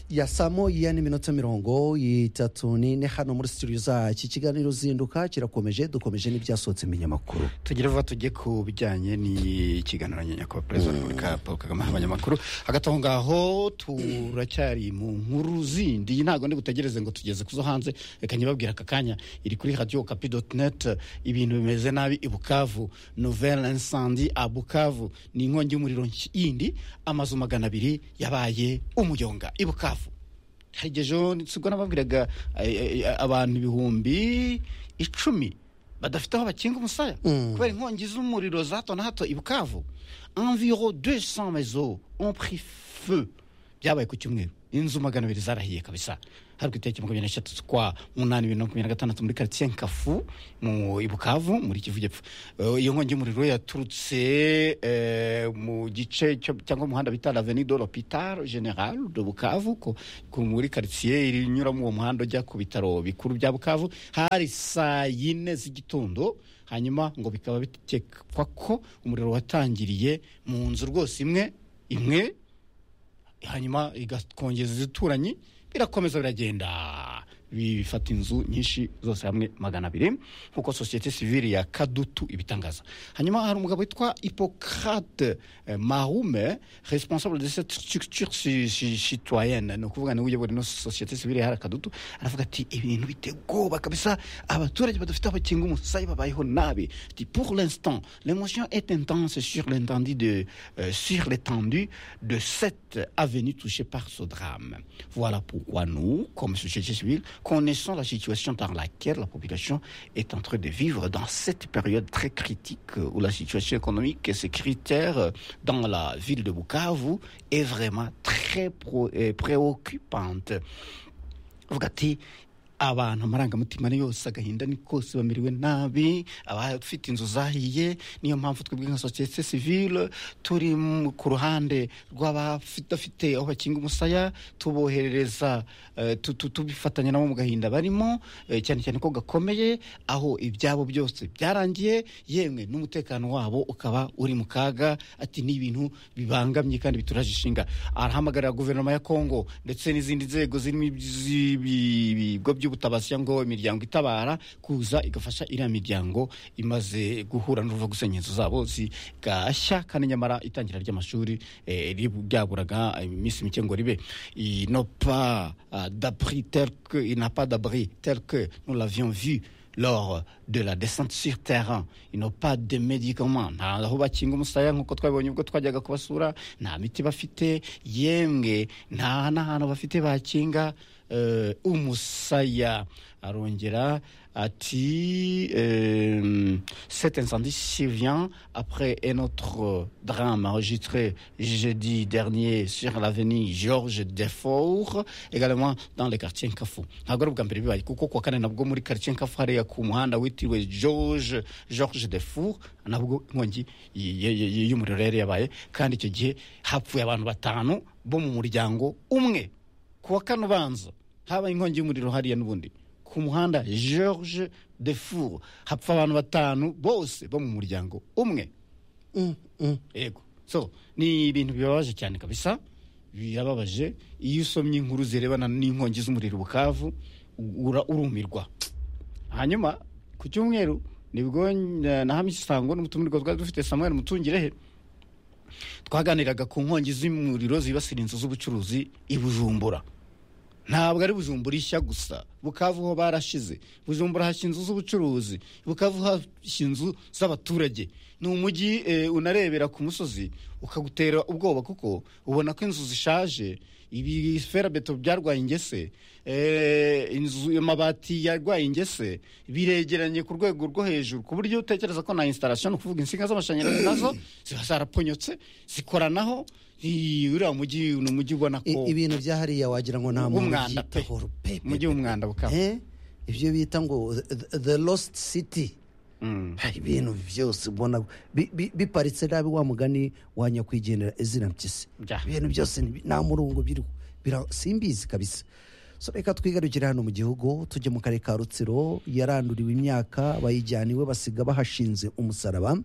ya saa moya n'iminota mirongo itatu n'ine hano muri sitidiyo zacu ikiganiro zinduka kirakomeje dukomeje n'ibyasohotse mu binyamakuru tugira vuba tujye ku bijyanye n'ikiganiro nyakubahwa perezida wa repubulika paul kagame abanyamakuru hagati aho ngaho turacyari mu nkuru zindi iyi ntabwo ndi butegereze ngo tugeze kuzo hanze reka nyibabwira aka kanya iri kuri radiyo kapi doti neti ibintu bimeze nabi i bukavu novelle insandi a bukavu ni inkongi y'umuriro yindi amazu magana abiri yabaye umuyonga i bukavu hari igihe ejo nsigo nababwiraga abantu ibihumbi icumi badafite aho bakinga umusaya kubera inkongi z'umuriro za hato na hato i bukavu enviro de san mezo on pri feu byabaye ku cyumweru inzu magana abiri zarahiye kabisa hari ku itariki makumyabiri n'eshatu z'ukwa munani bibiri na makumyabiri na gatandatu muri karitsiye nkafu mu i bukavu muri kivu gepfo iyo nkongi y'umuriro yaturutse eh, mu gice cyo- cyangwa umuhanda bita laveni do l'hôpital general de bukavu ko- ku- muri karitsiye inyuramo uwo muhanda ujya ku bitaro bikuru bya bukavu hari saa yine z'igitondo hanyuma ngo bikaba bitekwa ko umuriro watangiriye mu nzu rwose imwe imwe hanyuma igakongeza izituranyi birakomeza biragenda bifata inzu nyinshi zose hamwe magana abiri nk'uko sosiyete sivili ya kadutu ibitangaza hanyuma hari umugabo witwa hipocrate eh, marume responsable de cette structure ci- ci- citoyenne ni ukuvuga niwe uyobora ino sosiyete sivili ya kadutu aravuga ati ibintu biteye ubwoba kabisa abaturage badafite aho bakinga umusaya babayeho nabi ati pour l'instant l'émotion est intense sur l'étendue de euh, sur l'étendue de cette avenue touchée par ce drame voilà pourquoi nous comme société civile connaissons la situation dans laquelle la population est en train de vivre dans cette période très critique euh, où la situation économique et sécuritaire euh, dans la ville de Bukavu est vraiment très pro- euh, préoccupante avuga ati abantu amarangamutima ni yose agahinda ni kose bamiriwe nabi abafite inzu zahiye niyo mpamvu twebwe nka sosiyete sivile turi mu- ku ruhande rw'abafite aho bakinga umusaya tuboherereza eh, tu- tu- tubifatanya nabo mu gahinda barimo eh, cyane cyane ko gakomeye aho ibyabo byose byarangiye yemwe n'umutekano wabo ukaba uri mu kaga ati ni ibintu bibangamye kandi bituraje ishinga arahamagarira guverinoma ya kongo ndetse n'izindi nzego zirimo ibigo by'ubutabazi cyangwa imiryango itabara kuza igafasha iriya miryango imaze guhura n'uruva gusenya inzu zabo zigashya kandi nyamara itangira ry'amashuri eh, rib- ryaburaga iminsi mike ngo ribe inopa d'abri tel que il n'a pas d'abri tel que nous l'avions vu lors de la descente sur terrain ils n'ont pas de médicaments nta aho bakinga umusaya nk'uko twabibonye ubwo twajyaga kubasura nta miti bafite yemwe nta n'ahantu bafite bakinga eh, umusaya arongera ati euh, cet incendie survient après un autre drame enregistré jeudi dernier sur l'avenue Georges Defort également dans le quartier Nkafu ntabwo ari ubwa mbere bibaye kuko kuwa kane nabwo muri quartier Nkafu hariya ku muhanda witiriwe George Georges Defort nabwo inkongi y- y- y- y'umuriro yari yabaye kandi icyo gihe hapfuye abantu batanu bo mu muryango umwe kuwa kane ubanza habaye inkongi y'umuriro hariya n'ubundi ku muhanda george de four hapfa abantu batanu bose bo mu muryango umwe yego so ni ibintu bibabaje cyane kabisa birababaje iyo usomye inkuru zirebana n'inkongi z'umuriro i bukavu ura urumirwa hanyuma ku cyumweru nibwo eh, nahamye isango n'umutumirwa twari dufite samuel mutungirehe twaganiraga ku nkongi z'umuriro zibasira inzu z'ubucuruzi i bujumbura ntabwo ari bujumbura ishya gusa bukavu ho barashize bujumbura hashya inzu z'ubucuruzi bukavu hashya inzu z'abaturage ni umujyi eh, unarebera ku musozi ukagutera ubwoba kuko ubona ko inzu zishaje ibi ferabeto byarwaye ingese eh, inzu amabati yarwaye ingese biregeranye ku rwego rwo hejuru ku buryo utekereza ko na installation ni ukuvuga insinga z'amashanyarazi nazo ziba zarapfonyotse zikoranaho i- uriya mujyi ni umujyi ubona I- ko ibintu bya hariya wagira ngo nta muntu W'umwanda pe. ubyitaho rupe umujyi w'umwanda bukaba Eh? ibyo bita ngo the- the lost city Mm. hari ibintu byose ubona bi- bi- biparitse nabi wa mugani wa nyakwigendera izina mpyisi Bya. ibintu byose ni- nta murongo biriho Bira- simbizi kabisa so reka twigarukire hano mu gihugu tujye mu karere ka rutsiro yaranduriwe imyaka bayijyaniwe basiga bahashinze umusaraba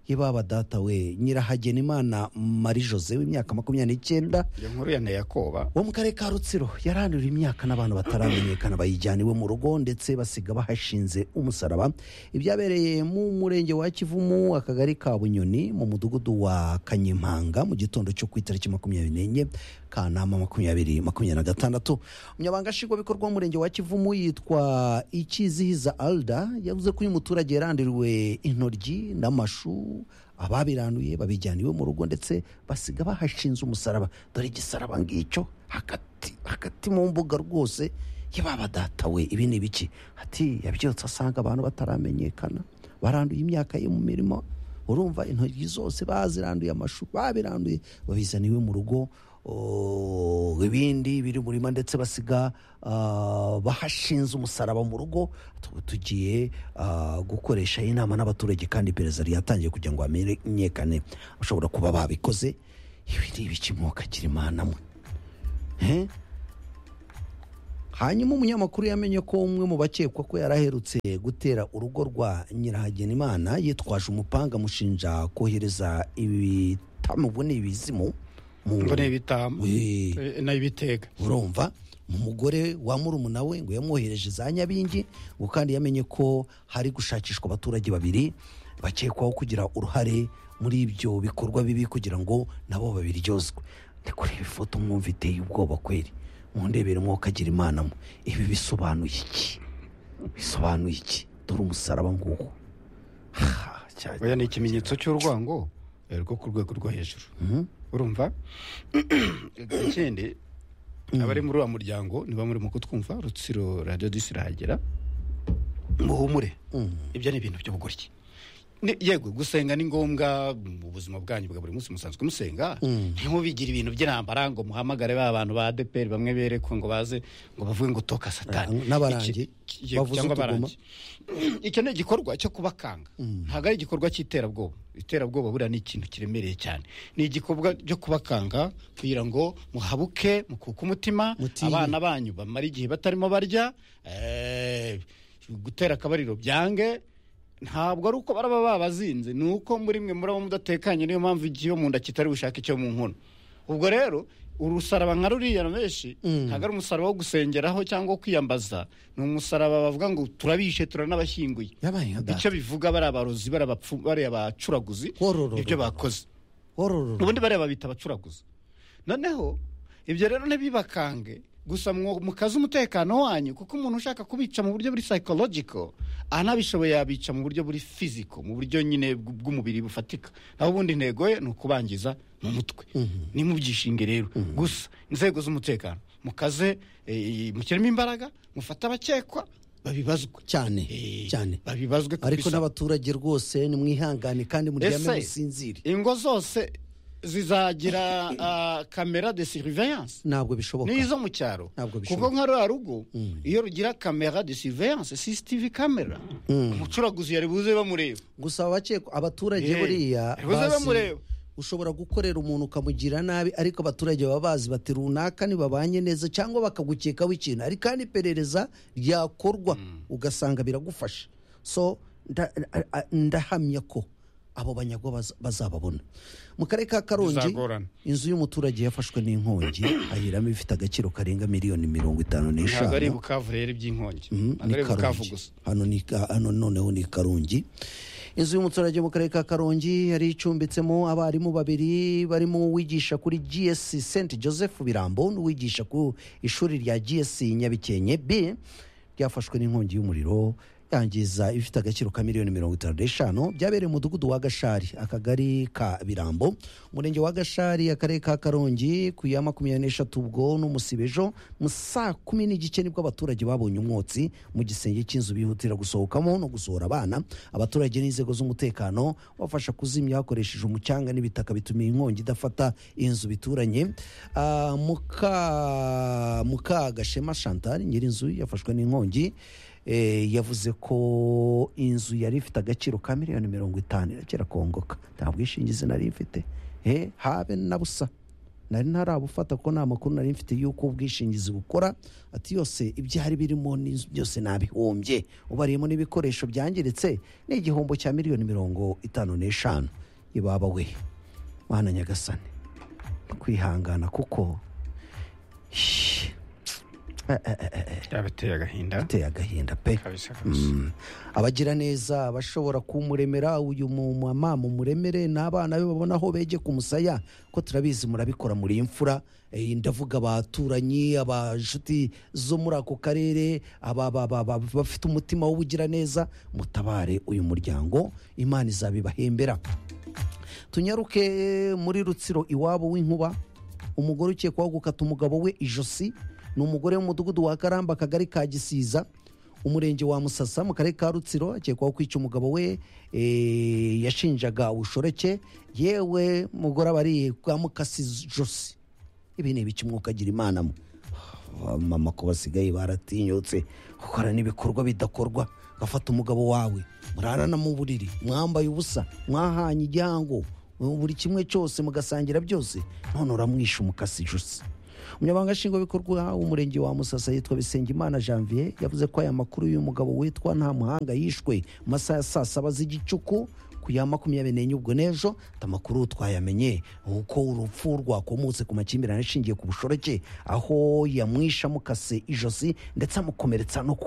ibaba data we nyirahagena imana marie jose w'imyaka makumyabiri n'icyenda iyo nkuru ya neyakoba wo mu karere ka rutsiro yarahanuriwe imyaka n'abantu bataramenyekana bayijyana iwe mu rugo ndetse basiga bahashinze umusaraba ibyabereye mu murenge wa kivumu akagari ka bunyoni mu mudugudu wa kanyimpanga mu gitondo cyo ku itariki makumyabiri n'enye kanama makumyabiri makumyabiri na gatandatu umunyabanga nshingwabikorwa w'umurenge wa kivumu yitwa ikizihiza alda yavuze ko uyu muturage yaranduriwe intoryi n'amashu ababiranuye babijyana iwe mu rugo ndetse basiga bahashinze umusaraba dore igisaraba ngicyo hagati hagati mu mbuga rwose yababa data we ibi ni biki ati yabyotse asanga abantu bataramenyekana baranduye imyaka ye mu mirimo urumva intoryi zose baziranduye amashu babiranduye babizana iwe mu rugo oh, ibindi biri mu murima ndetse basiga ah, bahashinze umusaraba mu rugo tuba tugiye ah, gukoresha iyi nama n'abaturage kandi iperereza ryatangiye kugira ngo hamenyekane bashobora kuba babikoze ibi ni ibiki mwokagira imana mwe Eh? hanyuma umunyamakuru yamenye ko umwe mu bakekwa ko yari aherutse gutera urugo rwa nyirahagenimana yitwaje umupanga amushinja kohereza ibitamu ubwo ni ibizimu mu- ngo ni ibitamu Eh. eh, n'ibitega urumva umugore wa murumuna we ngo yamwohereje za nyabingi ngo kandi yamenye ko hari gushakishwa abaturage babiri bakekwaho kugira uruhare muri ibyo bikorwa bibi kugira ngo nabo babiryozwe ndi kureba ifoto mwumva iteye ubwoba kweri mundebere mwokagira imana mwe ibi bisobanuye iki bisobanuye iki dore umusaraba nguwo Ha, cya- oya ni ikimenyetso cy'urwango eh, rwo ku rwego rwo hejuru Mhm. urumva ikindi abari muri wa muryango niba muri mu kutwumva rutsiro radiyo disi irahagera muhumure ibyo ni ibintu by'ubugoryi Ni- yego gusenga ni ngombwa mu buzima bwanyu bwa buri munsi musanzwe musenga ntimubigire ibintu by'intambara ngo muhamagare ba bantu ba adeperi bamwe berekwe ngo baze ngo bavuge ngo toka satani Ah, n'abarangi, Iki- iki- yego, bavuze cyangwa utuguma. abarangi icyo ni igikorwa cyo kubakanga ntabwo ari igikorwa cy'iterabwoba iterabwoba buriya ni ikintu kiremereye cyane ni igikorwa cyo kubakanga kugira ngo muhabuke mukuke umutima Mutiye. abana banyu bamara igihe batarimo barya eh, gutera akabariro byange ntabwo ari uko baraba babazinze ni uko muri mwe muraba mudatekanye niyo mpamvu igiyo mu nda kitari bushaka icyo mu nkono ubwo rero urusaraba nka ruriya benshi ntabwo ari umusaraba wo gusengeraho cyangwa wo kwiyambaza ni umusaraba bavuga ngo turabishe turanabashyinguye yabaye nka data icyo bivuga bari abarozi bari abapfu bari abacuraguzi Horororo. ibyo bakoze horororo ubundi bariya babita abacuraguza noneho ibyo rero ntibibakange gusa mwo- mukaze umutekano wanyu kuko umuntu ushaka kubica mu buryo buri psychological anabishoboye yabica mu buryo buri physical mu buryo nyine bw- bw'umubiri bufatika naho ubundi intego ye ni ukubangiza mu mutwe ni mu byishinge rero gusa inzego z'umutekano mukaze eh, mushyiremo imbaraga mufate abakekwa babibazwe cyane Eh, cyane babibazwe ariko kabisa. n'abaturage rwose nimwihangane kandi muryame Ese, musinzire ingo zose zizagira ah, kamera de surveillance ntabwo bishoboka n'izo mu cyaro Ntabwo bishoboka. kuko nka ruriya rugo iyo rugira kamera de surveillance cctv camera umucuraguzi yari buze bamureba gusa abakekwa abaturage Eh, buriya ubuze bazi- bamureba. ushobora gukorera umuntu ukamugira nabi ariko abaturage baba bazi bati runaka ntibabanye neza cyangwa bakagukekaho ikintu ari kandi iperereza ryakorwa ugasanga biragufasha so nda- a- a- ndahamya ko abo banyagwa baz- bazababona mu karere ka karongi Bizagorana. inzu y'umuturage yafashwe n'inkongi ahiramo ifite agaciro karenga miliyoni mirongo itanu n'eshanu ntabwo ari bukavu rero iby'inkongi Mhm, ntabwo ni ari bukavu Karongi. gusa hano ni Ka- hano noneho ni karongi inzu y'umuturage mu karere ka karongi yari icumbitsemo abarimu babiri barimo uwigisha kuri gs st joseph birambo n'uwigisha ku ishuri rya gs nyabikenke b ryafashwe n'inkongi y'umuriro yangiza ifite agaciro ka miliyoni mirongo itanu n'eshanu byabereye mu mudugudu wa gashari akagari ka birambo umurenge wa gashari akarere ka karongi ku ya makumyabiri n'eshatu ubwo n'umusibe ejo mu saa kumi n'igice nibwo abaturage babonye umwotsi mu gisenge cy'inzu bihutira gusohokamo no gusohora abana abaturage n'inzego z'umutekano bafasha kuzimya hakoresheje umucanga n'ibitaka bituma iyi nkongi idafata inzu bituranye Ah, muka mukagashema chantal nyir'inzu yafashwe n'inkongi eh, yavuze ko inzu yari ifite agaciro ka miliyoni mirongo itanu irakira kongoka nta bwishingizi nari mfite Eh, habe na busa nari ntarabufata ko nta makuru nari mfite y'uko ubwishingizi bukora ati yose ibyari birimo n'inzu byose nabihombye ubariyemo n'ibikoresho byangiritse ni igihombo cya miliyoni mirongo itanu n'eshanu ibaba we mwana nyagasane kwihangana kuko shh, byabateye agahinda biteye agahinda pe kabisa kabisa abagira neza bashobora kumuremera uyu mumama mumuremere n'abana be babona aho bege ku musaya ko turabizi murabikora muri imfura Eh, ndavuga abaturanyi abashuti zo muri ako karere aba- aba- aba- aba- bafite umutima w'ubugiraneza mutabare uyu muryango imana izabibahembera tunyaruke muri rutsiro iwabo w'inkuba umugore ukekwaho gukata umugabo we ijosi ni umugore w'umudugudu wa karamba akagari ka gisiza umurenge wa musasa mu karere ka rutsiro akekwaho kwica umugabo we eh, yashinjaga ubushoreke yewe mugore aba ari bwamukasi ijosi ibi ni ibiki umwuka agira imana mo mama ko basigaye baratinyutse gukora n'ibikorwa bidakorwa gafata umugabo wawe murarana mu buriri mwambaye ubusa mwahanye igihango buri kimwe cyose mugasangira byose none uramwisha umukasi ijosi umunyamabanga nshingwabikorwa w'umurenge wa musasa yitwa bisengimana janvier yavuze ko aya makuru y'umugabo witwa ntamuhanga yishwe mu masaha ya saa saba z'igicuku ku ya makumyabiri n'enye ubwo n'ejo ati amakuru twayamenye uko urupfu rwakomotse ku makimbirane ashingiye ku bushoreke aho yamwisha amukase ijosi ndetse amukomeretsa no ku